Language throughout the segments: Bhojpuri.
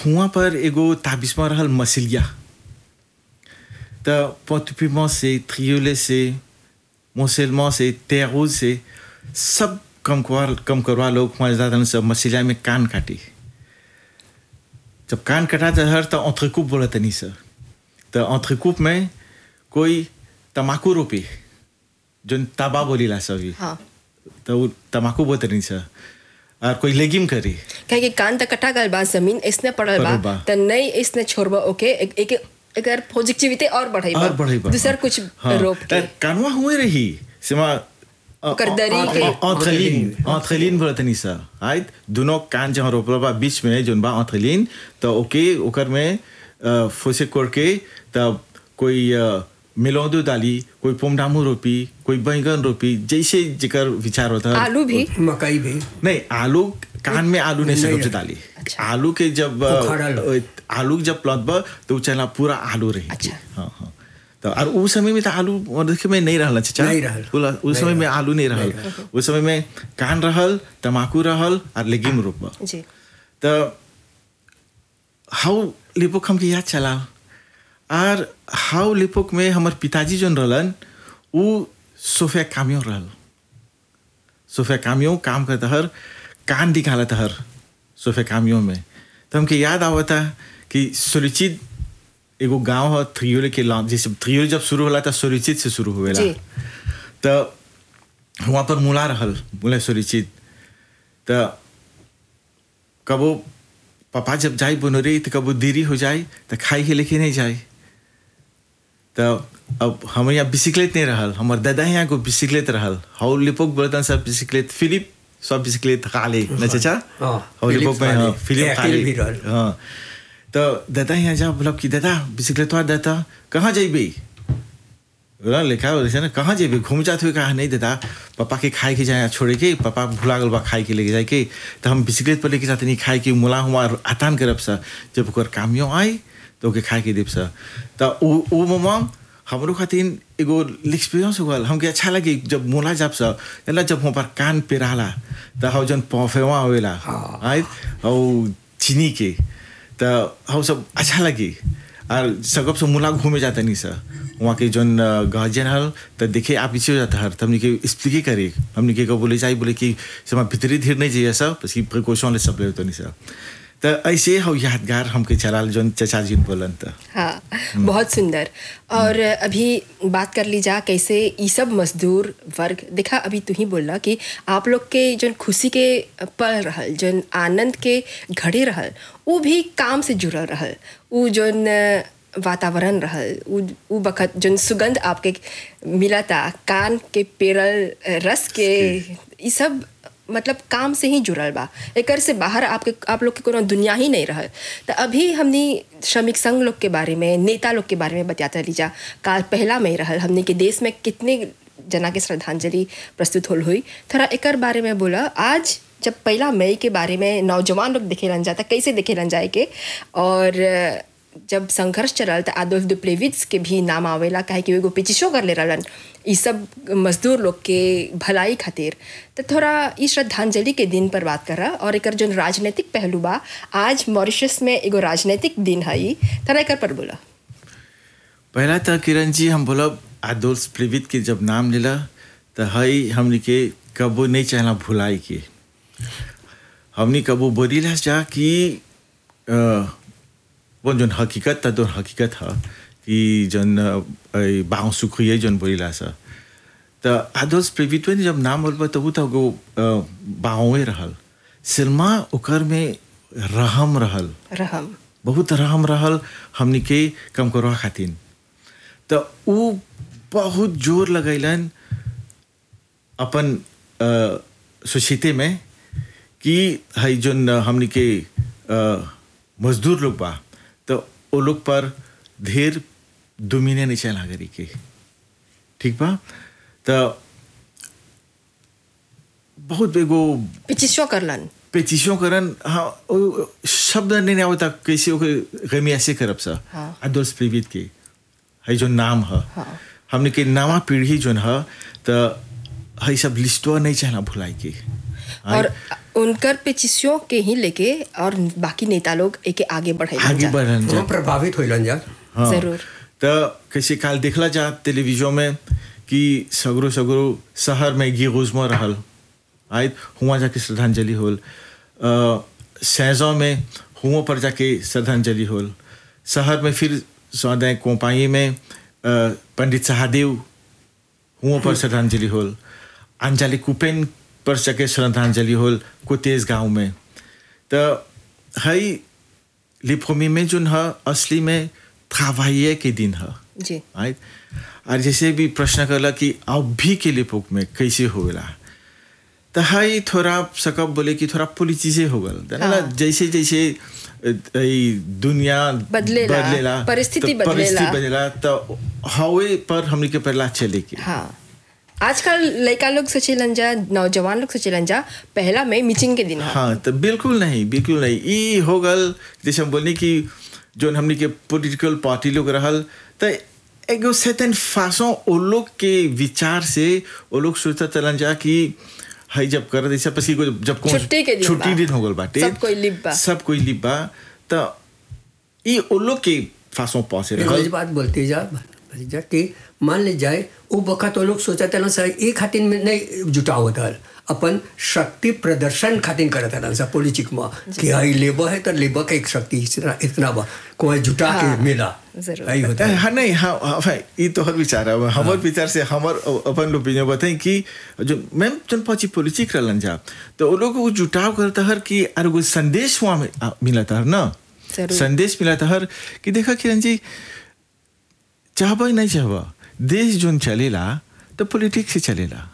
हुआ पर एगो ताबिस्मा रहल मसिलिया त पोतुपिमा से थ्रियोले से मोसेलमा से तेरूज से सब कम करवा कम करवा लोग मजेदार सब मसिलिया में कान काटी जब कान कटा तो हर तो ऑन्ट्रिकूप बोला तनी सर तो ऑन्ट्रिकूप में कोई तमाकू रोपी जो ताबा बोलीला सभी हाँ तो वो तमाकू बोलत नहीं सर और कोई लेगिम करी कहे कि कान तक कटा गल बा जमीन इसने पड़ल बा पड़ल बा। त नहीं इसने छोड़बा ओके एक एक अगर पॉजिटिविटी और बढ़ाई और बढ़ई बा दूसर कुछ रोप के कानवा हुए रही सिमा ओकर दरी के ऑन्ट्रेलिन ऑन्ट्रेलिन बोलत नहीं सर आइत दोनों कान जहाँ रोपल बा बीच में जोन बा ऑन्ट्रेलिन तो ओके ओकर में अ, फोसे कोड़ के तब कोई अ, मिलौदू डाली कोई पोमडामू रोपी कोई बैंगन रोपी जैसे जेकर विचार होता है आलू भी मकई भी नहीं आलू कान में आलू नहीं नहीं सकते रहे। डाली अच्छा। आलू के जब अ, उखाड़ल हो। अ, आलू के जब प्लॉट बा तो उ चला पूरा आलू रही अच्छा। हाँ हाँ तो और उस समय में तो आलू और देखे में नहीं रहल चाचा नहीं रहल। बोला, उस नहीं समय में रहल। आलू नहीं रहल उस समय में कान रहल तमाकू रहल और लेगिम रोपा जी तो हाउ लिपोक हमके याद चला और हाउ लिपोक में हमार पिताजी जोन रहलन उ सोफे कामियों रहल सोफे कामियों काम करता हर कान निकालता हर सोफे कामियों में तो हमके याद आवता कि सुरुचित एगो गांव है थ्रियोले के लॉन्च जैसे थ्रियोले जब शुरू होला था सुरुचित से शुरू हुएला जी। तो वहाँ पर मुला रहल मुला सुरुचित तो कबो पापा जब जाए बनोरे तो कबो देरी हो जाए तो खाई के लेके नहीं जाए तो अब हमारे यहाँ बिस्किलेट नहीं रहल हमारे दादा यहाँ को बिस्किलेट रहल हाउ लिपोक बोलता सब बिस्किलेट फिलिप सब बिस्किलेट खा ले न चाचा हाँ, हाउ फिलिप लिपोक में खा ले। हाँ, फिलिप खा एयरटेल ले भी रहल। हाँ तो दादा यहाँ जा बोला कि दादा बिस्किलेट तो दादा कहाँ जाइबे बोला लिखा हो ना कहाँ जेबे घूम जाते हुए कहा नहीं देता पापा के खाए के जाए छोड़े के पापा भूला गल बा खाए के लेके जाए के तो हम बिस्किलेट पर लेके जाते नहीं खाए के मुला हुआ आतान करब सा जब ओकर कामियों आई तो ओके खाए के देब सा तो उ उ ममा हमरो खातिर एगो एक्सपीरियंस हो गल हमके अच्छा लगे जब मुला जब सा एला जब हम पर कान पे रहला तो हम जन पौफेवा होवेला हाँ। आय और चीनी के तो हम सब अच्छा लगे और सकब से मुला घूमे जाता नहीं सर वहाँ के जोन गार्जियन हल तो देखे आप पीछे हो जाता हर तो हमने के एक्सप्लिके करे हमने के को बोले जाए बोले कि समा भीतरी धीर नहीं चाहिए सब बस की प्रिकॉशन ले सब ले तो नहीं सर तो ऐसे हो यादगार हमके चलाल जोन चचा जी बोलन तो हाँ बहुत सुंदर और अभी बात कर ली जा कैसे ई सब मजदूर वर्ग देखा अभी तू ही बोला कि आप लोग के जो खुशी के पल रहल जो आनंद के घड़ी रहल वो भी काम से जुड़ल रहल वो जोन वातावरण रहल उ उ बखत जोन सुगंध आपके मिलता कान के पेरल रस के ई सब मतलब काम से ही जुड़ल बा एकर से बाहर आपके आप लोग के कोनो दुनिया ही नहीं रहल तो अभी हमनी श्रमिक संघ लोग के बारे में नेता लोग के बारे में बतियाता लीजा काल पहला में रहल हमने के देश में कितने जना के श्रद्धांजलि प्रस्तुत होल हुई थोड़ा एकर बारे में बोला आज जब पहला मई के बारे में नौजवान लोग देखेलन जाता कैसे देखेलन जाए के और जब संघर्ष चलल तो आदोल्फ दुप्लेविट्स के भी नाम आवेला काहे कि वो एगो पिचिशो कर ले रहलन ई सब मजदूर लोग के भलाई खातिर तो थोड़ा ई श्रद्धांजलि के दिन पर बात कर और एकर जो राजनीतिक पहलू बा आज मॉरिशस में एगो राजनीतिक दिन है ई थोड़ा एकर पर बोला पहला तो किरण जी हम बोलब आदोल्स प्लेवित के जब नाम लेला तो हई हमने के कबो नहीं चाहला भुलाई के हमने कबो बोलीला जा कि अ, वो जोन हकीकत था तो हकीकत है कि जोन बाँव सुखिए जोन बोलीला सा तो आदोल्स प्लेवित में जब नाम बोलबा तो वो तो गो बाँवे रहल सिरमा ओकर में रहम रहल रहम बहुत रहम रहल हमनी के कम करवा खातिर तो उ बहुत जोर लगैलन अपन सोसाइटी में कि है जोन हमनी के अ, मजदूर लोग बा तो वो लोग पर ढेर दुमिने नहीं चला करी के ठीक बा तो बहुत एगो पिचिशो करलन पेचिशों करन हाँ ओ- शब्द नहीं आवता कैसे ओके गमी ऐसे करब सा हाँ। अदोस प्रीवित के है जो नाम है हाँ। हमने के नवा पीढ़ी जोन है तो है सब लिस्टवा नहीं चाहना भुलाई के और उनकर पेचिसियों के ही लेके और बाकी नेता लोग एके आगे बढ़ाई आगे बढ़न जा हम प्रभावित होइलन जा हाँ। जरूर। तो कैसे काल देखला जा टेलीविजन में कि सगरो सगरो शहर में गिरोज में रहल आयत हुआ जाके श्रद्धांजलि होल सैजों में हुआ पर जाके श्रद्धांजलि होल शहर में फिर सौदे कोपाई में अ, पंडित सहादेव हुआ पर श्रद्धांजलि होल अंजलि कुपेन पर जाके श्रद्धांजलि होल कुतेज गांव में तो हई लिपोमी में जो है असली में travailler के दिन है जी राइट और जैसे भी प्रश्न करला कि अभी के लिपोक में कैसे होगा तो हाई थोड़ा सकब बोले कि थोड़ा पोलिटिसे हो गल हाँ। जैसे जैसे अ, ई दुनिया बदलेला, बदलेला परिस्थिति तो बदलेला। परिस्थिति बदलेला तो हवे पर हमने के पहला चले के हाँ आजकल लड़का लोग सोचेलन जा नौजवान लोग सोचेलन जा पहला में मीटिंग के दिन है हाँ तो बिल्कुल नहीं बिल्कुल नहीं ई हो गल जैसे हम बोलनी कि जो हमने के पॉलिटिकल पार्टी लोग रहल तो एगो सेतन फासों ओ लोग के विचार से ओ लोग सोचता चलन जा कि हई जब कर ऐसा पसी को जब कौन छुट्टी के दिन छुट्टी बा। दिन हो गल बाटे सब कोई लिब बा। सब कोई लिब बा तो ई ओ लोग के फासों पहुंचे एगो रहल इस बात बोलती जा भतीजा कि मान ले जाए वो बखत वो लोग सोचा था सर एक खातिर में नहीं जुटाव होता अपन शक्ति प्रदर्शन खातिर करत हन सा पॉलिटिक में कि हाई लेबर है तो लेबर का एक शक्ति इतना इतना बा कोई जुटा हाँ, के मिला जरूर। यही होता है हाँ नहीं हाँ हाँ भाई ये तो हर विचार है हमार विचार से हमार अपन ओपिनियन बताएं कि जो मैम जन पची पॉलिटिक रहलन जा तो वो लोग को जुटाव करता हर कि अरे कोई संदेश वहाँ में आ, मिला था ना जरूर। संदेश मिला था हर कि देखा किरण जी चाहबा नहीं चाहबा देश जोन चलेला तो पॉलिटिक्स से चलेला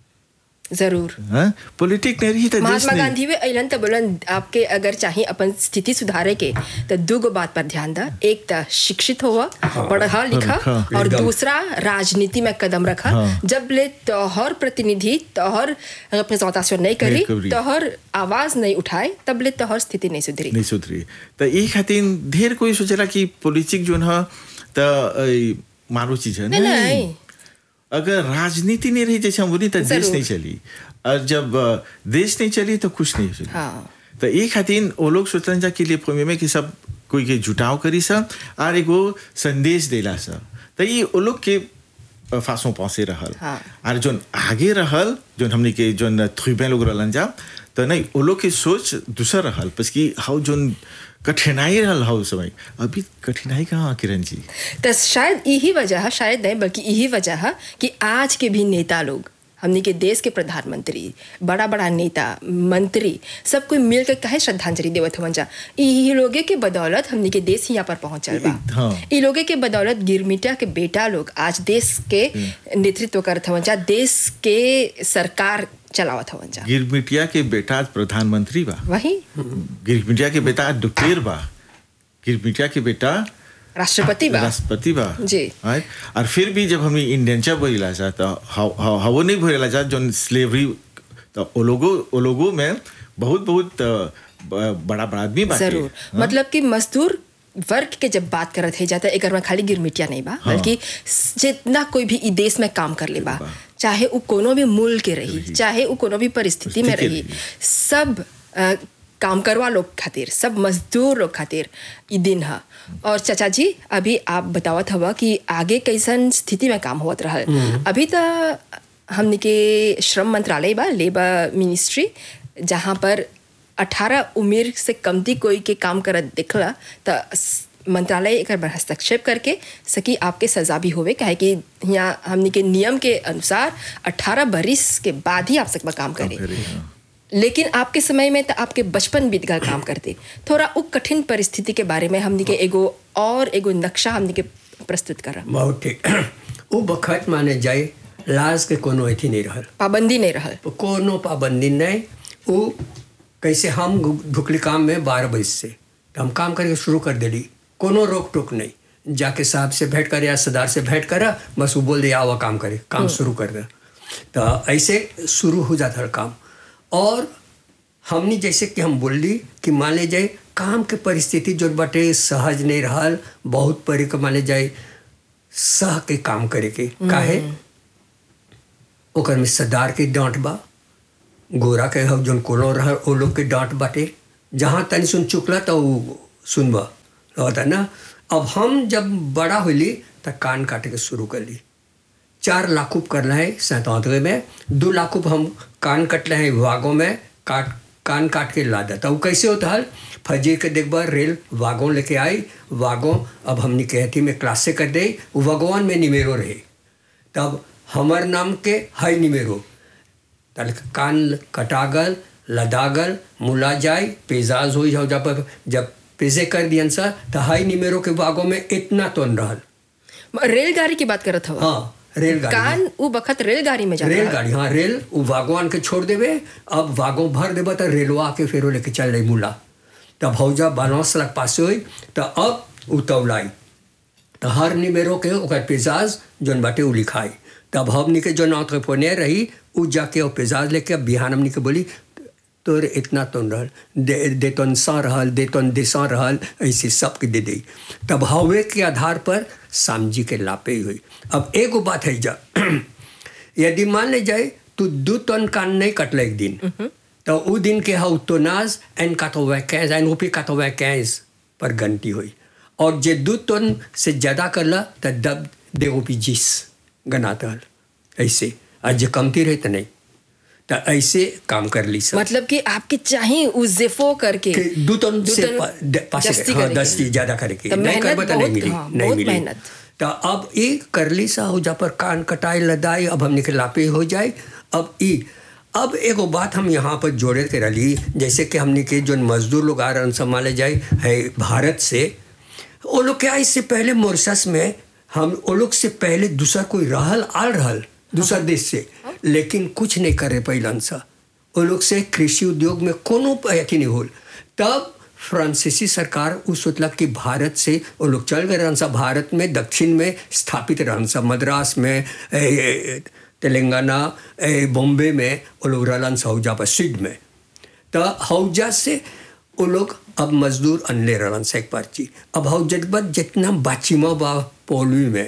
जरूर हाँ पॉलिटिक नहीं रही तो देश महात्मा नहीं गांधी वे अलन तो बोलन आपके अगर चाहे अपन स्थिति सुधारे के तो दो गो बात पर ध्यान दा एक तो शिक्षित हुआ पढ़ा लिखा हाँ, और एकदम। दूसरा राजनीति में कदम रखा हाँ। जब ले तोहर प्रतिनिधि तोहर रिप्रेजेंटेशन नहीं करी नहीं करी। तोहर आवाज नहीं उठाए तब ले तोहर स्थिति नहीं सुधरी नहीं सुधरी तो ये खातिर ढेर कोई सोचेला कि पॉलिटिक जोन है तो अ, मारो चीज है नहीं, नहीं। अगर राजनीति नहीं रही जैसे हम बोली तो देश जरूर। नहीं चली और जब अ, देश नहीं चली तो कुछ नहीं चली हाँ। तो ये खातिर वो लोग सोचलन जा के लिए प्रेमी में कि सब कोई के जुटाव करी सब और एगो संदेश देला सब तो ये वो लोग के अ, फांसों पहुंचे रहल हाँ। और जोन आगे रहल जोन हमने के जोन थ्रीबे लोग रहलन जा तो नहीं वो लोग के सोच दूसरा रहल बस कि हाउ जोन कठिनाई रहल हाउ समय अभी कठिनाई कहाँ किरण जी तो शायद यही वजह है शायद नहीं बल्कि यही वजह है कि आज के भी नेता लोग हमने के देश के प्रधानमंत्री बड़ा बड़ा नेता मंत्री सब कोई मिल के कहे श्रद्धांजलि देवत हवन जा यही लोगे के बदौलत हमने के देश यहाँ पर पहुंचल बा हाँ। ई लोगे के बदौलत गिरमिटिया के बेटा लोग आज देश के नेतृत्व करत हवन जा देश के सरकार चलावत हवन जा गिरमिटिया के बेटा आज प्रधानमंत्री बा वही गिरमिटिया के बेटा आज डॉक्टर बा गिरमिटिया के बेटा राष्ट्रपति बा राष्ट्रपति बा जी। right? और फिर भी जब हमें इंडियन बोला जा तो हव- हव- हवो नहीं बोला जा जो स्लेवरी तो ओ लोगो ओ लोगों में बहुत बहुत अ, ब- बड़ा बड़ा आदमी बाटे जरूर मतलब कि मजदूर वर्ग के जब बात करत है जाता एक में खाली गिरमिटिया नहीं बा बल्कि जितना कोई भी ई देश में काम कर ले बा चाहे वो कोनो भी मूल के रही चाहे वो कोनो भी परिस्थिति में परिस्थिति रही रही। सब अ, काम करवा लोग खातिर सब मजदूर लोग खातिर ई दिन है और चाचा जी अभी आप बतावत हवा कि आगे कैसन स्थिति में काम होत रहल अभी तो हमने के श्रम मंत्रालय बा लेबर मिनिस्ट्री जहाँ पर अठारह उम्र से कमती कोई के काम करत दिखला तो मंत्रालय एक बार हस्तक्षेप करके सकी आपके सजा भी होवे काहे कि यहाँ हमने के नियम के अनुसार अठारह बरिस के बाद ही आप सकबा काम करे करे, हाँ। लेकिन आपके समय में तो आपके बचपन बीत गल काम करते थोड़ा उ कठिन परिस्थिति के बारे में हमने के एगो और एगो नक्शा हमने के प्रस्तुत कर बहुत ठीक वो बखत माने जाए लाज के कोनो अथी नहीं रहल पाबंदी नहीं रहल कोनो पाबंदी नहीं वो कैसे हम भुखली काम में बारह बजे से तो हम काम करके शुरू कर दिली कोनो रोक टोक नहीं जाके साहब से भेंट करे या सरदार से भेंट करा बस वो बोल दिया आवा काम करे काम शुरू कर दे तो ऐसे शुरू हो जाता है काम और हमने जैसे कि हम बोल ली कि मान ले जाए काम के परिस्थिति जो बटे सहज नहीं रहल बहुत परे के मान ले जाए सह के काम करे के काहे ओकर में सरदार के डांट बा गोरा के हम जोन कोनो रह वो लोग के डांट बाटे जहाँ तनी सुन चुकला तो उ सुनबा होता ना अब हम जब बड़ा होली तो कान काटे के शुरू कर ली चार लाखूब करना है सैतानवे में दो लाखूब हम कान कटले हैं वागों में काट कान काट के ला देता वो कैसे होता है फजीर के देखबा रेल वागों लेके आई वागों अब हमने कहती में क्लास से कर दे वो भगवान में निमेरो रहे तब हमर नाम के हाई निमेरो तल कान कटागल लदागल मुला जाए पेजाज हो जाओ जब जब पेजे कर दियन सा तो हाई निमेरो के वागों में इतना तो रहल रेलगाड़ी की बात करत हवा हाँ रेलगाड़ी में। कान उ बखत रेलगाड़ी में जाता रेलगाड़ी हाँ रेल वो वागवान के छोड़ देवे अब वागों भर देबा तो रेलवा के फेरो लेके चल रही मुला तब हौजा बानौस लाख पास हुई तो अब उ तौलाई तो हर निमेरो के ओकर पेजाज जोन बाटे उ लिखाई तब हमनी के जो नौत फोने रही उ जाके वो पेजाज लेके अब बिहान हमनी के बोली तोर इतना तो रहल दे दे तन सा रहल दे तन दिशा रहल ऐसे सबके दे दी तब हवे के आधार पर सामजी के लापे हुई अब एगो बात है जा यदि मान ले जाए तू दू टन कान नहीं कटल एक दिन तो उ दिन के हाउ तोनाज एन काटोवे कैस एन ओपी काटोवे कैस पर घंटी हुई और जे दू टन से ज़्यादा करला तो दब दे ओपी जिस गनाता हल ऐसे आज जे कमती रहे तो नहीं तो ऐसे काम कर ली सब मतलब कि आपके चाहिए उ जेफो करके कि दू टन दू से टन पा- द- पासे जस्ती हाँ, करेके। दस्ती ज्यादा करके तो नहीं मेहनत करबा तो नहीं बहुत- मिली हाँ, नहीं बहुत मिली मेहनत। तो अब ई करली सा हो जा पर कान कटाई लदाई अब हमने के लापे हो जाए अब ई अब एगो बात हम यहाँ पर जोड़े के रही जैसे कि हमने के जो मजदूर लोग आ रहे संभाले जाए है भारत से वो लोग क्या इससे पहले मोरशस में हम वो लोग से पहले दूसरा कोई रहल आल रहल दूसरा देश से लेकिन कुछ नहीं करे पहलन सा वो लोग से कृषि उद्योग में कोनो अथी नहीं होल तब फ्रांसीसी सरकार उ सोचलक कि भारत से वो लोग चल गए रहन सा भारत में दक्षिण में स्थापित रहन सा मद्रास में ए, ए, तेलंगाना ए, बॉम्बे में वो लोग रहलन सा हौजा पर सिड में तो हौजा से वो लोग अब मजदूर अनले रहन से एक पर्ची अब हौजा के बाद जितना बाचिमा बा पौलवी में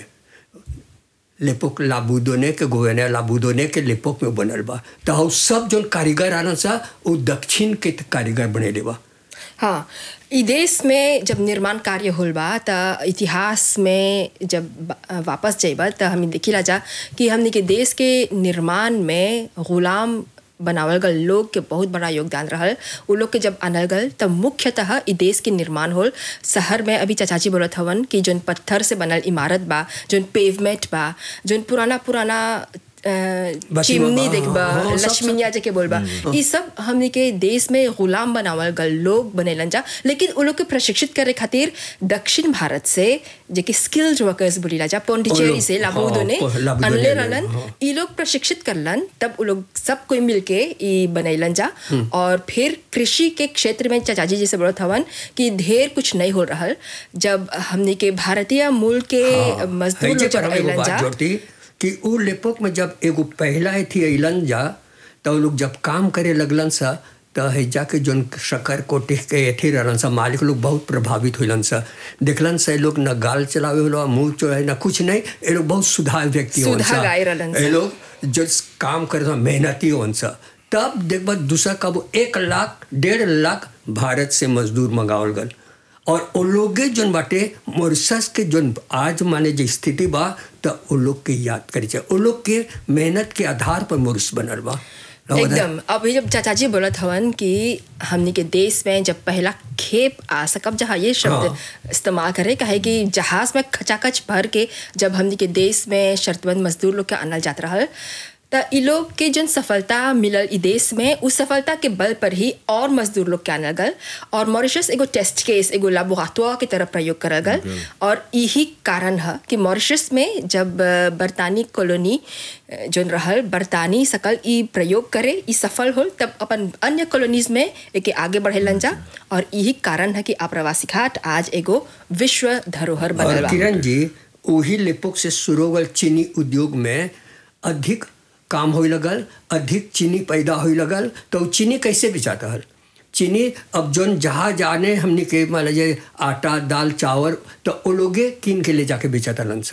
लेपोक लाबूदोने के गोवेने लाबूदोने के लेपोक में बनल बा तो हौ सब जोन कारीगर आना सा वो दक्षिण के त कारीगर बनेले बा हाँ ई देश में जब निर्माण कार्य होल बा त इतिहास में जब बा- वापस जाइबा त हमें देखिला जा कि हमने के देश के निर्माण में गुलाम बनावल गल लोग के बहुत बड़ा योगदान रहल उ लोग के जब आनल गल तब मुख्यतः ई देश के निर्माण होल शहर में अभी चाचाजी बोलत हवन कि जोन पत्थर से बनल इमारत बा जोन पेवमेंट बा जोन पुराना पुराना अ, बा, चिमनी बा, देखबा हाँ, हाँ, सब- लक्ष्मीनिया जे के बोलबा ई सब हमने के देश में गुलाम बनावल गल लोग बनेलन जा लेकिन उ लोग के प्रशिक्षित करे खातिर दक्षिण भारत से जे कि स्किल्ड वर्कर्स बोलीला जा पोंडिचेरी लोग, से लाबोदो ने हाँ, लाबोदो अनले ने, रहलन हाँ। ई लोग प्रशिक्षित करलन तब उ लोग सब कोई मिलके ई बनैलन जा और फिर कृषि के क्षेत्र में चाचाजी जी से बोलत हवन कि ढेर कुछ नहीं हो रहल जब हमने के भारतीय मूल के हाँ, मजदूर हैजे लोग जब पर हम एगो अइलन बात जा जोड़ती कि उ लेपोक में जब एगो पहला थी अइलन जा तो उ लोग जब काम करे लगलन सा तो हैजा के जोन शकर कोटिह के एथी रहलन सा मालिक लोग बहुत प्रभावित होलन सा देखलन सा ये लोग न गाल चलावे होला मुंह चोराए न कुछ नहीं ये लोग बहुत सुधार व्यक्ति होन सुधा सा गाय रहलन सा। ये लोग जो काम करे सा मेहनती होन सा तब देखबा दूसरा कब एक लाख डेढ़ लाख भारत से मजदूर मंगावल गल और वो लोगे जोन बाटे मोरिशस के जोन आज माने जो स्थिति बा तो वो लोग के याद करी चाहिए वो लोग के मेहनत के आधार पर मोरिस बनल बा एकदम अभी जब चाचाजी बोलत हवन कि हमनी के देश में जब पहला खेप आ सकब जहाँ ये शब्द हाँ। इस्तेमाल करे कहे कि जहाज में खचाखच भर के जब हमनी के देश में शर्तबंद मजदूर लोग के आनल जात रहल त इ लोग के जन सफलता मिलल इ देश में उस सफलता के बल पर ही और मजदूर लोग के आनल गल और मॉरिशस एगो टेस्ट केस एगो लाबोराटोर की तरफ प्रयोग करल गल और यही कारण है कि मॉरिशस में जब अ, बरतानी कॉलोनी अ, जोन रहल बरतानी सकल ई प्रयोग करे ई सफल होल तब अपन अन्य कॉलोनीज में एके आगे बढ़ेलन जा और यही कारण है कि आप्रवासी घाट आज एगो विश्व धरोहर बनल और बा किरण जी वही लेपोक से शुरू होगल चीनी उद्योग में अधिक काम होई लगल अधिक चीनी पैदा होई लगल तो उ चीनी कैसे बेचाता हल चीनी अब जोन जहाँ जाने हमने के मान लीजिए आटा दाल चावल तो वो लोगे कीन के ले जाके बेचाता लन सा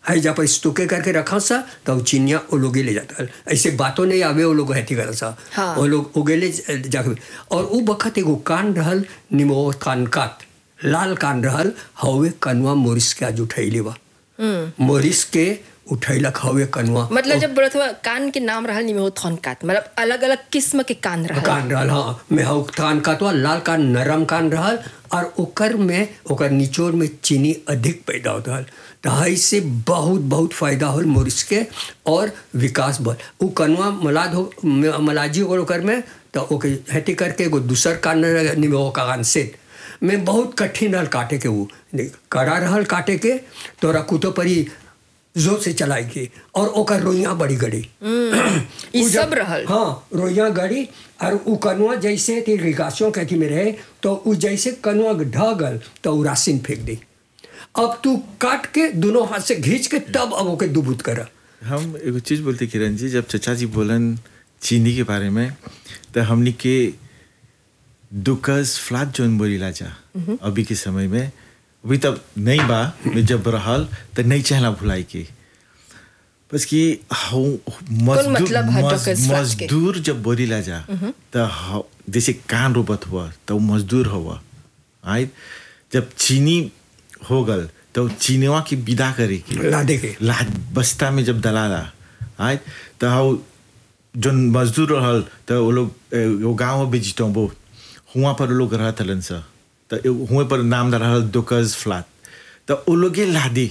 है जा पर स्टोके करके रखा सा तो चिनिया वो लोग ले जाता ऐसे बातों नहीं आवे वो लोग हैती कर सा हाँ। वो लोग उगेले जाके और उ बखत एगो कान रहल निमो कान कात लाल कान रहल हवे कनुआ मोरिस के आज उठैले बा मोरिस के उठैलक हवे कनुआ मतलब जब बोलत हुआ कान के नाम रहल निमे हो थन कात मतलब अलग अलग किस्म के कान रहल कान रहल हाँ में हउ कान कातवा लाल कान नरम कान रहल और ओकर में ओकर निचोड़ में चीनी अधिक पैदा होत रहल तो इससे बहुत बहुत फायदा होल मोरिस के और विकास भल उ कनुआ मलाद हो म- मलाजी हो गल ओकर में तो ओके हेती करके एगो दूसर कान निमे हो कान से में बहुत कठिन रहल काटे के उ कड़ा रहल काटे के तोरा कुतो परी जोर से चलाई के और ओकर रोइयाँ बड़ी गड़ी ई उ जब- सब रहल हाँ रोइयाँ गड़ी और उ कनुआ जैसे थी रिगासियों के अथी में रहे तो उ जैसे कनुआ ढह गल तो उ रासिन फेंक दी अब तू काट के दोनों हाथ से खींच के तब अब ओके दुबूत कर हम एगो चीज बोलते किरण जी जब चचा जी बोलन चीनी के बारे में तो हमनी के दुकस फ्लाट जोन बोलीला जा अभी के समय में अभी तब नहीं बा में जब रहल तो नहीं चाहला भुलाई के बस कि हाउ मजदूर मतलब है मज- दुकस फ्लाट के? मजदूर जब बोलीला जा तो हाउ- जैसे कान रोबत हुआ तो मजदूर हुआ आय जब चीनी हो गल तो चीनीवा की विदा करे के लादे के लाद बस्ता में जब दलाला आय तो हाउ जोन मजदूर रहल तो वो लोग ए, वो गाँव में बेचितो वो हुआ पर वो लोग रहत हलन सा तो ए- हुए पर नाम रहल दुकज फ्लाट तो वो लोगे लादी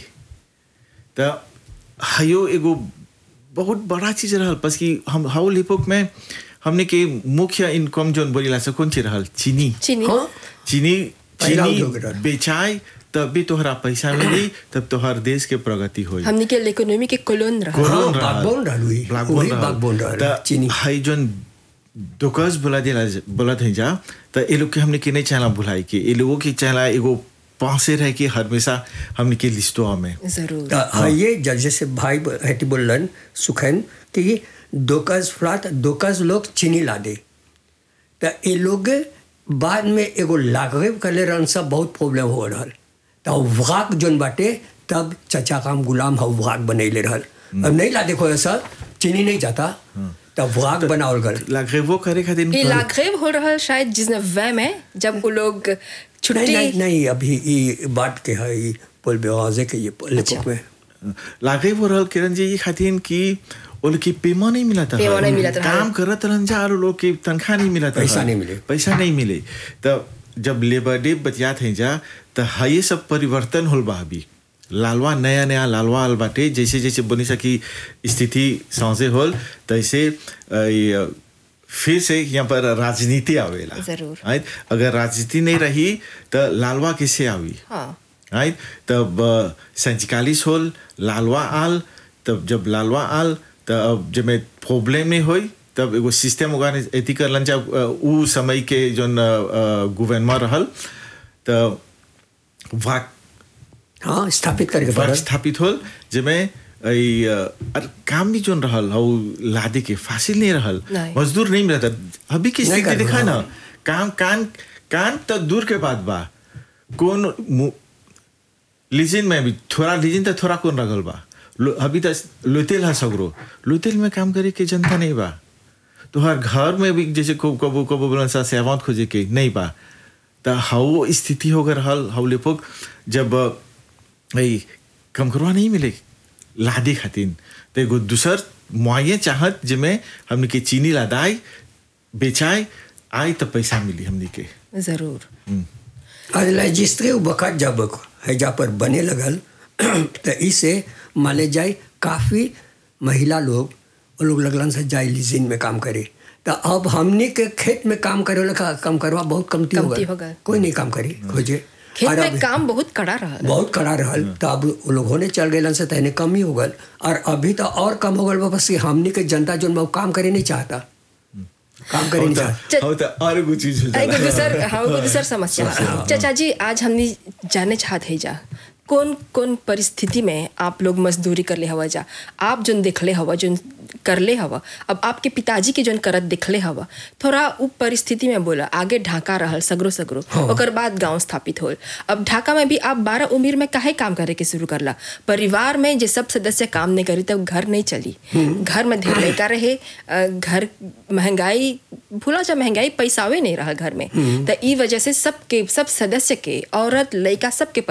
तो हयो एगो बहुत बड़ा चीज रहल बस कि हम हाउ लिपोक में हमने के मुख्य इनकम जोन बोलीला से कौन चीज रहल चीनी चीनी हाँ चीनी पहला चीनी उद्योग रहल। बेचाए तब भी तोहरा पैसा मिली तब तोहर देश के प्रगति होई हमनी के इकोनॉमी के कोलोन रहल हाँ, कोलोन रहल। बागबोन रहल वही। बागबोन वही रहल। बागबोन रहल, त चीनी। हाई जोन दोकस बोला दिला बोलत है जा त ए लोग के हमने के नहीं चाहला भुलाई के ए लोगों के चाहला एगो पासे रह के हमेशा हमने के लिस्टो में जरूर तो हाँ ये जब जैसे भाई हेती बोलन सुखन कि दोकस फ्लाट दोकस लोग चीनी ला दे तो ये लोग बाद में एगो लागवे करे रहन सब बहुत प्रॉब्लम हो रहल तो वाक जोन बाटे तब चचा काम गुलाम हो वाक बनैले रहल अब नहीं ला देखो ऐसा चीनी नहीं जाता तब वाक बनावल गल लगे वो करे खातिर ये लाघेव हो रहल शायद जिसने वह में जब वो लोग नहीं छुट्टी नहीं नहीं अभी ये बात के है ये बोल बेवाजे के ये लेपोक में लागे वो रहल किरण जी ये खातिर कि वो लोग की पेमा नहीं मिला था पेमा नहीं मिलत रहल। काम करत रहन जा और लोग की तनख्वाह नहीं मिला था पैसा नहीं मिले। पैसा नहीं मिले तो जब लेबर डे बतियात है जा तो हाई सब परिवर्तन होल बा अभी लालवा नया नया लालवा आल बाटे जैसे जैसे बनी सकी स्थिति सांसे होल तैसे अ, ये, फिर से यहाँ पर राजनीति आवेला जरूर। राइट अगर राजनीति नहीं रही तो लालवा किससे आवी हाँ राइट तब सैंतालीस होल लालवा आल तब जब लालवा आल तब जब मैं प्रॉब्लम में होई तब एगो सिस्टम होगा एथी करलन जब अ, उ समय के जोन गवर्नमेंट रहल तब वाक हाँ स्थापित करके वाक पड़ल स्थापित होल जेमे ई, अ, और काम भी जोन रहल हौ लादे के फासिल नहीं रहल नहीं। मजदूर नहीं मिला था अभी की नहीं स्थिति कर देखा रहा। ना काम कान कान तो दूर के बात बा कौन मु- लीजिन में भी थोड़ा लीजिन तो थोड़ा कौन रगल बा लो- अभी तक लुतेल है सगरो लुतेल में काम करे के जनता नहीं बा तो हर घर में भी जैसे को कबो कबो बोलन सा सेवांत खोजे के नहीं बा तो हाउ स्थिति हो गए हल हाउ लेपोक जब ई कम करवा नहीं मिले लादे खातिन तो एगो दूसर मुआये चाहत जिमे हमने के चीनी लादाई बेचाए आई तो पैसा मिली हमने के जरूर आज रजिस्ट्री बखत जब हैजा पर बने लगल तो इसे माने जाए काफ़ी महिला लोग वो लोग लगलन से जाए लीजिन में काम करे तो अब हमने के खेत में काम करे वाला काम करवा बहुत कमती हो कमती गल हो गल। कोई नहीं काम करी खोजे खेत और में अब काम बहुत कड़ा रहल बहुत कड़ा रहल तो अब वो लोग होने चल गए से तहने कम ही हो गल और अभी तो और कम हो गल बा, बस कि हमने के जनता जो वो काम करे नहीं चाहता काम करे नहीं चाहता चल- हो तो और एगो चीज हो एगो जाला दूसर हाँ एगो दूसर समस्या चचा जी आज हमनी जाने चाहत है जा कौन कौन परिस्थिति में आप लोग मजदूरी कर ले हवा जा आप जोन देखले हवा जोन कर ले हवा अब आपके पिताजी के जोन करत देखले हवा थोड़ा उ परिस्थिति में बोला आगे ढाका रहल सगरो सगरो ओकर बाद गांव स्थापित होल अब ढाका में भी आप बारह उम्र में काहे काम करे के शुरू करला परिवार में जे सब सदस्य काम नहीं करी तब घर नहीं चली घर में ढेर लड़का रहे अ, घर महंगाई भूला जा महंगाई पैसावे नहीं रहा घर में तो ई वजह से सबके सब सदस्य के औरत लड़का सबके